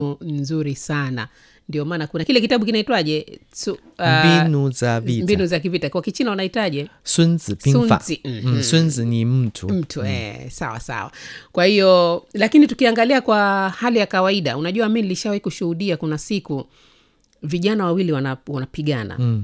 nzuri sana ndio maana kuna kile kitabu kinaitwaje Su- uh, mbinu za vita mbinu za kivita kwa kichina wanaitaje 孙子兵法 Sunzi, mhm. mm, 孙子ni mtu mtu eh, sawa sawa kwa hiyo lakini tukiangalia kwa hali ya kawaida unajua mi nilishawahi kushuhudia kuna siku vijana wawili wana- wanapigana mm.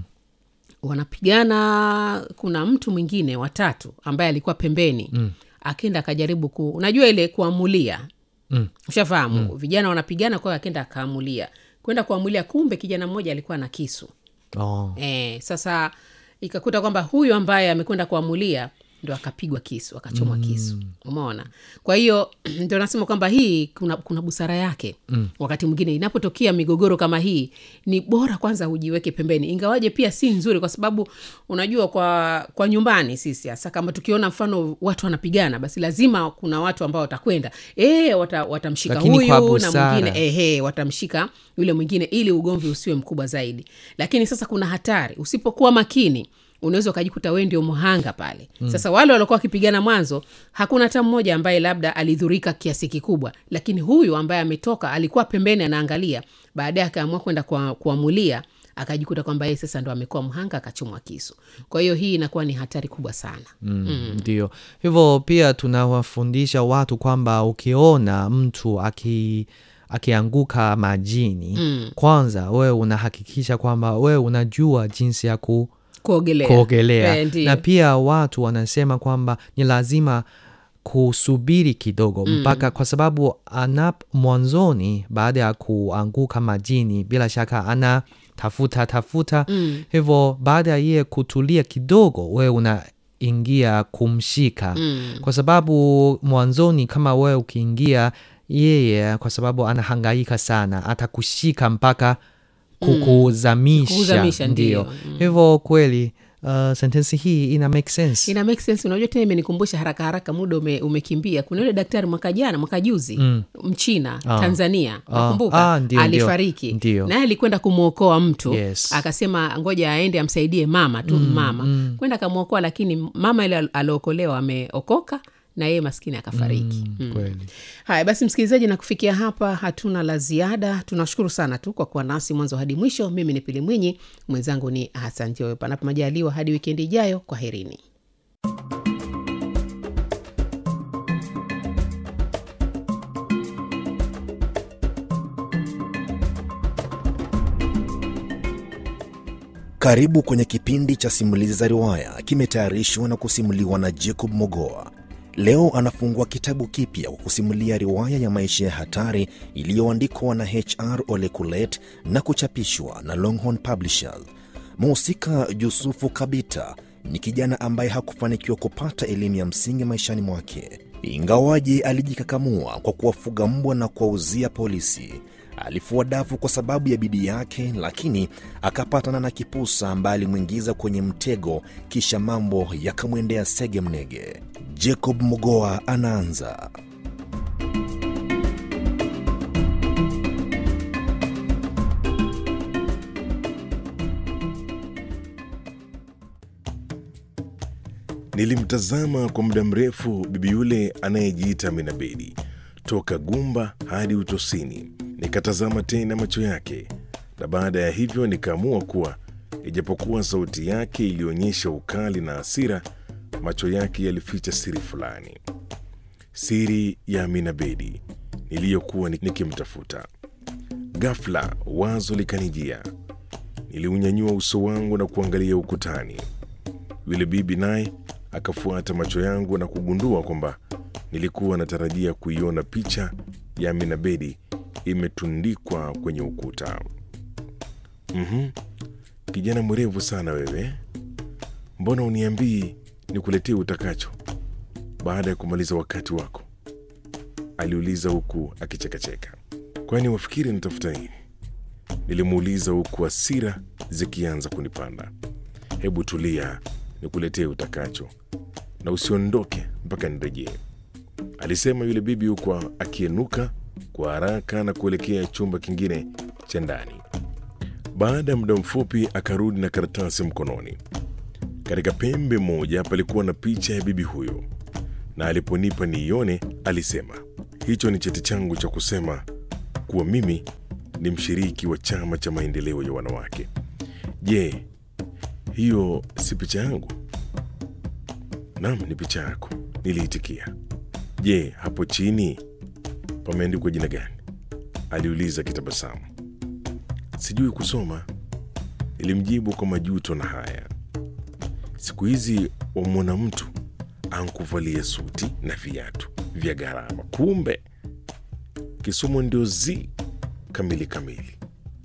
wanapigana kuna mtu mwingine watatu ambaye alikuwa pembeni mm. akenda akajaribu ku unajua ile kuamulia Mm. ushafahamu mm. vijana wanapigana kwa hiyo akenda akaamulia kwenda kuamulia kumbe kijana mmoja alikuwa na kisu oh. e, sasa ikakuta kwamba huyu ambaye amekwenda kuamulia ndo akapigwa kisu akachomwa mm. kisu umeona kwa hiyo ndo nasema kwamba hii kuna, kuna busara yake mm. wakati mwingine inapotokea migogoro kama hii ni bora kwanza ujiweke pembeni ingawaje pia si nzuri kwa sababu unajua kwa kwa nyumbani sisi hasa kama tukiona mfano watu wanapigana basi lazima kuna watu ambao watakwenda e, wata, watamshika Lakini kwa huyu na busara. mwingine ehe watamshika yule mwingine ili ugomvi usiwe mkubwa zaidi lakini sasa kuna hatari usipokuwa makini unaweza ukajikuta wee ndio mhanga pale mm. sasa wale waliokuwa wakipigana mwanzo hakuna hata mmoja ambaye labda alidhurika kiasi kikubwa lakini huyu ambaye ametoka alikuwa pembeni anaangalia baadaye akaamua kwenda kwa- kuamulia akajikuta kwamba yeye sasa ndo amekuwa mhanga akachomwa kisu kwa hiyo hii inakuwa ni hatari kubwa sana mm. ndio hivyo pia tunawafundisha watu kwamba ukiona mtu aki akianguka majini Mm. kwanza wewe unahakikisha kwamba wewe unajua jinsi ya ku, kuogelea kuogelea Eh, ndiyo. na pia watu wanasema kwamba ni lazima kusubiri kidogo mpaka kwa sababu anap mwanzoni baada ya kuanguka majini bila shaka ana tafuta tafuta Mm. hivyo baada ya yeye kutulia kidogo wewe unaingia kumshika Mm. kwa sababu mwanzoni kama wewe ukiingia yeye kwa sababu anahangaika sana atakushika mpaka kukuzamisha Kukuzamisha, ndio ndiyo. Mm. hivyo kweli uh, sentensi hii ina make sense ina make sense unajua tena imenikumbusha haraka haraka muda ume, umekimbia kuna yule daktari mwaka jana mwaka juzi Mm. mchina Ah. tanzania Ah. nakumbuka Ah, ndio, alifariki ndio. naye alikwenda kumwokoa mtu Yes. akasema ngoja aende amsaidie mama tu mama kwenda akamwokoa lakini mama ile al- aliokolewa ameokoka na yeye maskini akafariki mm. kweli haya basi msikilizaji na kufikia hapa hatuna la ziada tunashukuru sana tu kwa kuwa nasi mwanzo hadi mwisho mimi ni pili mwinyi mwenzangu ni hasan joyo panapo majaliwa hadi wikendi ijayo kwa herini Karibu kwenye kipindi cha simulizi za riwaya, kimetayarishwa na kusimuliwa na Jacob Mogoa. Leo anafungua kitabu kipya kwa kusimulia riwaya ya maisha ya hatari iliyoandikwa na HR Ole Kulet na kuchapishwa na Longhorn Publishers. Mhusika Yusufu Kabita ni kijana ambaye hakufanikiwa kupata elimu ya msingi maishani mwake, ingawaje alijikakamua kwa kuwafuga mbwa na kuwauzia polisi. Alifua dafu kwa sababu ya bidii yake, lakini akapatana na kipusa ambaye alimwingiza kwenye mtego, kisha mambo yakamwendea sege mnege. Jacob Mogoa anaanza. Nilimtazama kwa muda mrefu bibi yule anayejiita Minabedi toka gumba hadi utosini. Nikatazama tena macho yake, na baada ya hivyo nikaamua kuwa ijapokuwa sauti yake ilionyesha ukali na hasira, macho yake yalificha siri fulani, siri ya Aminabedi niliyokuwa ni- nikimtafuta. Ghafla wazo likanijia. Niliunyanyua uso wangu na kuangalia ukutani. Yule bibi naye akafuata macho yangu na kugundua kwamba nilikuwa natarajia kuiona picha ya Aminabedi imetundikwa kwenye ukuta. Mhm, kijana mwerevu sana wewe, mbona uniambii nikuletee utakacho baada ya kumaliza wakati wako? aliuliza huku akichekacheka. Kwani wafikiri nitafuta nini? Nilimuuliza huku hasira zikianza kunipanda. Hebu tulia, nikuletee utakacho na usiondoke mpaka nirejee, alisema yule bibi huku akienuka kwa haraka na kuelekea chumba kingine cha ndani. Baada ya muda mfupi akarudi na karatasi mkononi. Katika pembe moja palikuwa na picha ya bibi huyo, na aliponipa niione alisema, hicho ni cheti changu cha kusema kuwa mimi ni mshiriki wa chama cha maendeleo ya wanawake. Je, hiyo si picha yangu? Naam, ni picha yako, niliitikia. Je, hapo chini pameandikwa jina gani? aliuliza kitabasamu. Sijui kusoma, nilimjibu kwa majuto na haya. Siku hizi wamwona mtu ankuvalia suti na viatu vya gharama, kumbe kisomo ndio zi kamili kamili.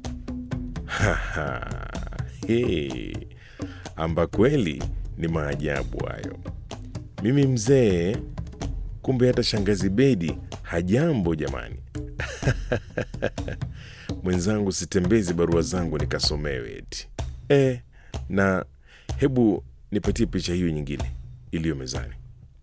Haha, he, amba kweli ni maajabu hayo. Mimi mzee, kumbe hata shangazi Bedi hajambo jamani. Mwenzangu, sitembezi barua zangu nikasomewe eti e, na hebu nipatie picha hiyo nyingine iliyo mezani.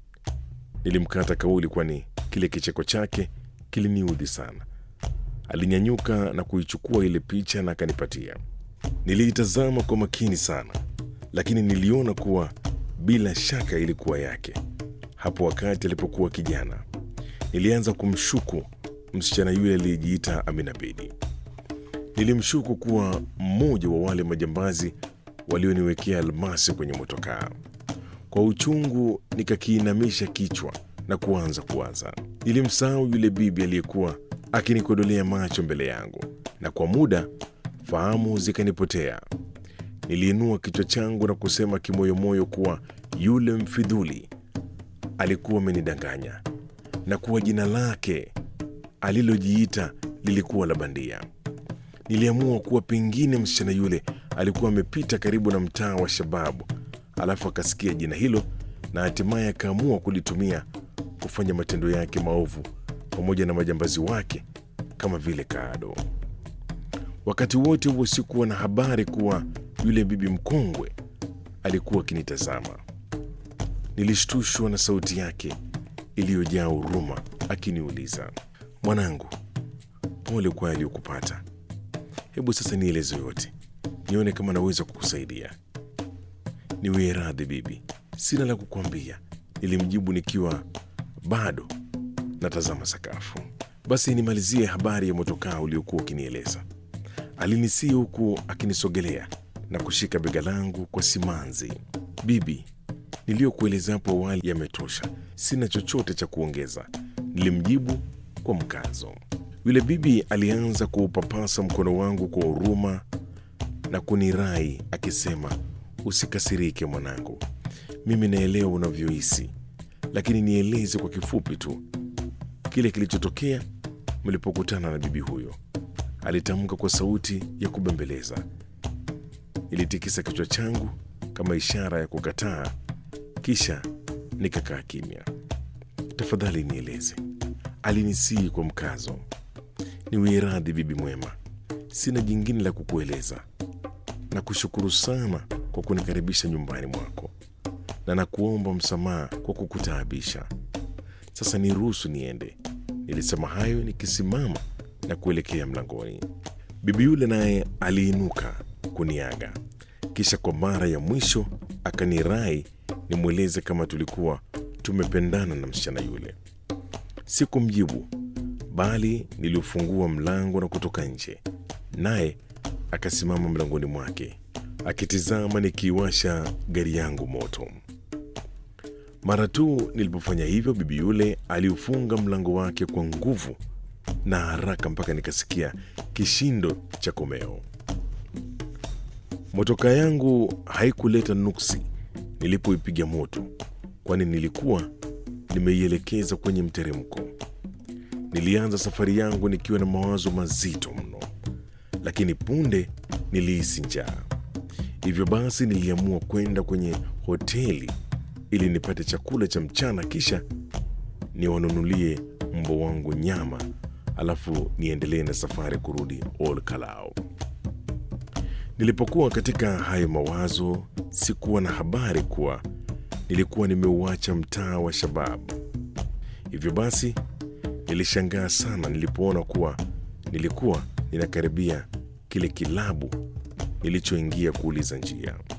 Nilimkata kauli, kwani kile kicheko chake kiliniudhi sana. Alinyanyuka na kuichukua ile picha na akanipatia. Niliitazama kwa makini sana, lakini niliona kuwa bila shaka ilikuwa yake. Hapo wakati alipokuwa kijana, nilianza kumshuku msichana yule aliyejiita Amina Bedi. Nilimshuku kuwa mmoja wa wale majambazi walioniwekea almasi kwenye motokaa. Kwa uchungu nikakiinamisha kichwa na kuanza kuwaza. Nilimsahau yule bibi aliyekuwa akinikodolea macho mbele yangu, na kwa muda fahamu zikanipotea. Niliinua kichwa changu na kusema kimoyomoyo kuwa yule mfidhuli alikuwa amenidanganya na kuwa jina lake alilojiita lilikuwa la bandia. Niliamua kuwa pengine msichana yule alikuwa amepita karibu na mtaa wa Shababu, alafu akasikia jina hilo na hatimaye akaamua kulitumia kufanya matendo yake maovu pamoja na majambazi wake kama vile Kaado. Wakati wote huo sikuwa na habari kuwa yule bibi mkongwe alikuwa akinitazama. Nilishtushwa na sauti yake iliyojaa huruma akiniuliza, mwanangu, pole kwa yaliyokupata. Hebu sasa nieleze yote, nione kama naweza kukusaidia. Niwie radhi bibi, sina la kukwambia, nilimjibu nikiwa bado natazama sakafu. Basi nimalizie habari ya motokaa uliokuwa ukinieleza. Alinisii huku akinisogelea na kushika bega langu kwa simanzi. Bibi, niliyokueleza hapo awali yametosha, sina chochote cha kuongeza, nilimjibu kwa mkazo. Yule bibi alianza kuupapasa mkono wangu kwa huruma na kunirai akisema, usikasirike mwanangu, mimi naelewa unavyohisi, lakini nieleze kwa kifupi tu kile kilichotokea mlipokutana na bibi huyo, alitamka kwa sauti ya kubembeleza. Nilitikisa kichwa changu kama ishara ya kukataa, kisha nikakaa kimya. Tafadhali nieleze, alinisii kwa mkazo. Niwie radhi bibi mwema, sina jingine la kukueleza. Na kushukuru sana kwa kunikaribisha nyumbani mwako, na nakuomba msamaha kwa kukutaabisha. Sasa niruhusu niende. Nilisema hayo nikisimama na kuelekea mlangoni. Bibi yule naye aliinuka kuniaga, kisha kwa mara ya mwisho akanirai nimweleze kama tulikuwa tumependana na msichana yule. Sikumjibu, bali niliufungua mlango na kutoka nje, naye akasimama mlangoni mwake akitizama nikiiwasha gari yangu moto. Mara tu nilipofanya hivyo, bibi yule aliufunga mlango wake kwa nguvu na haraka mpaka nikasikia kishindo cha komeo. Motoka yangu haikuleta nuksi nilipoipiga moto, kwani nilikuwa nimeielekeza kwenye mteremko. Nilianza safari yangu nikiwa na mawazo mazito mno, lakini punde nilihisi njaa. Hivyo basi niliamua kwenda kwenye hoteli ili nipate chakula cha mchana, kisha niwanunulie mbwa wangu nyama, alafu niendelee na safari kurudi Ol Kalou. Nilipokuwa katika hayo mawazo, sikuwa na habari kuwa nilikuwa nimeuacha mtaa wa Shababu. Hivyo basi nilishangaa sana nilipoona kuwa nilikuwa ninakaribia kile kilabu nilichoingia kuuliza njia.